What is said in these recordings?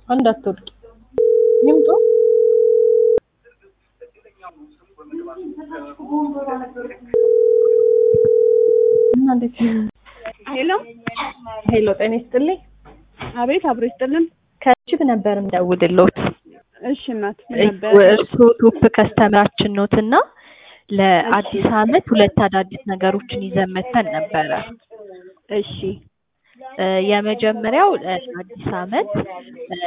እንዳትወድቂ ይምጡ። እና እንዴት ሄሎ ሄሎ፣ ጤና ይስጥልኝ። አቤት፣ አብሮ ይስጥልን። ከችብ ነበር የምደውልልዎት። እሺ እናት ምን ነበር? እርስዎ ቶፕ ከስተምራችን ኖት እና ለአዲስ ዓመት ሁለት አዳዲስ ነገሮችን ይዘን መተን ነበረ። እሺ እ የመጀመሪያው እ አዲስ ዓመት እ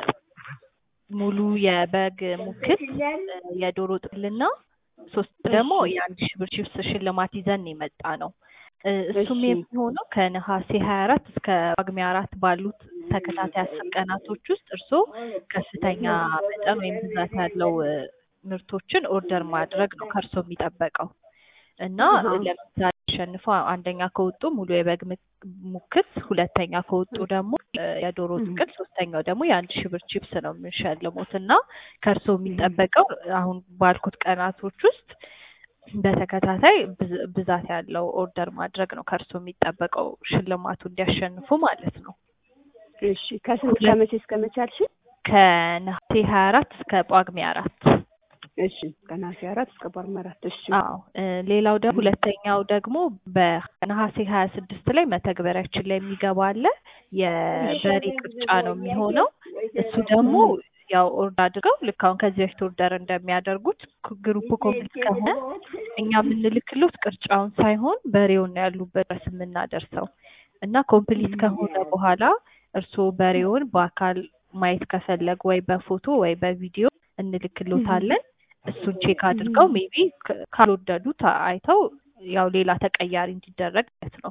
ሙሉ የበግ ሙክት እ የዶሮ ጥልና ሶስት ደግሞ የአንድ ሺህ ብር ቺፕስ ሽልማት ይዘን ነው የመጣ ነው። እ እሱም እሺ። የሚሆነው ከነሐሴ ሀያ አራት እስከ ጳጉሜ አራት ባሉት ተከታታይ አስር ቀናቶች ውስጥ እርስዎ ከፍተኛ መጠን ወይም ብዛት ያለው እ ምርቶችን ኦርደር ማድረግ ነው ከእርስዎ የሚጠበቀው እና አሃ። ለምሳሌ አሸንፈው አንደኛ ከወጡ ሙሉ የበግ ምክ- ሙክት፣ ሁለተኛ ከወጡ ደግሞ እ የዶሮ እህ። ጥቅል፣ ሶስተኛው ደግሞ የአንድ ሺህ ብር ቺፕስ ነው የምንሸልሙት እና ከእርስዎ የሚጠበቀው አሁን ባልኩት ቀናቶች ውስጥ በተከታታይ ብዝ- ብዛት ያለው ኦርደር ማድረግ ነው ከእርስዎ የሚጠበቀው ሽልማቱ እንዲያሸንፉ ማለት ነው። እሺ ከስንት ከመቼ እስከ መቼ አልሽ? ከነሐሴ ሀያ አራት እስከ ጳጉሜ አራት እሺ ከነሐሴ አራት እስከ ጳጉሜ አራት እሺ አዎ እ ሌላው ደግሞ ሁለተኛው ደግሞ በነሐሴ ሀያ ስድስት ላይ መተግበሪያችን ላይ የሚገባ አለ የበሬ ቅርጫ ነው የሚሆነው። እሱ ደግሞ ያው ኦርደር አድርገው ልክ አሁን ከዚህ በፊት ኦርደር እንደሚያደርጉት ክ- ግሩፕ ኮምፕሊት ከሆነ እኛ የምንልክሎት ቅርጫውን ሳይሆን በሬውን ነው ያሉበት ድረስ የምናደርሰው እና ኮምፕሊት ከሆነ በኋላ እርስዎ በሬውን በአካል ማየት ከፈለጉ ወይ በፎቶ ወይ በቪዲዮ እንልክሎታለን። እሱን ቼክ አድርገው ሜቢ ካልወደዱት አይተው ያው ሌላ ተቀያሪ እንዲደረግ ማለት ነው።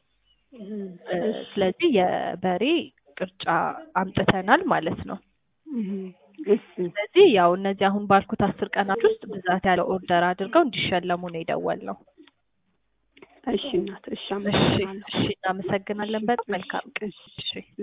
እ ስለዚህ የበሬ ቅርጫ አምጥተናል ማለት ነው። እህ። እሺ ስለዚህ ያው እነዚህ አሁን ባልኩት አስር ቀናት ውስጥ ብዛት ያለው ኦርደር አድርገው እንዲሸለሙ ነው የደወልነው። እሺ እናት እሺ እሺ አመሰግናለሁ። እሺ፣ እናመሰግናለን። በጣም መልካም ቀን። እሺ እሺ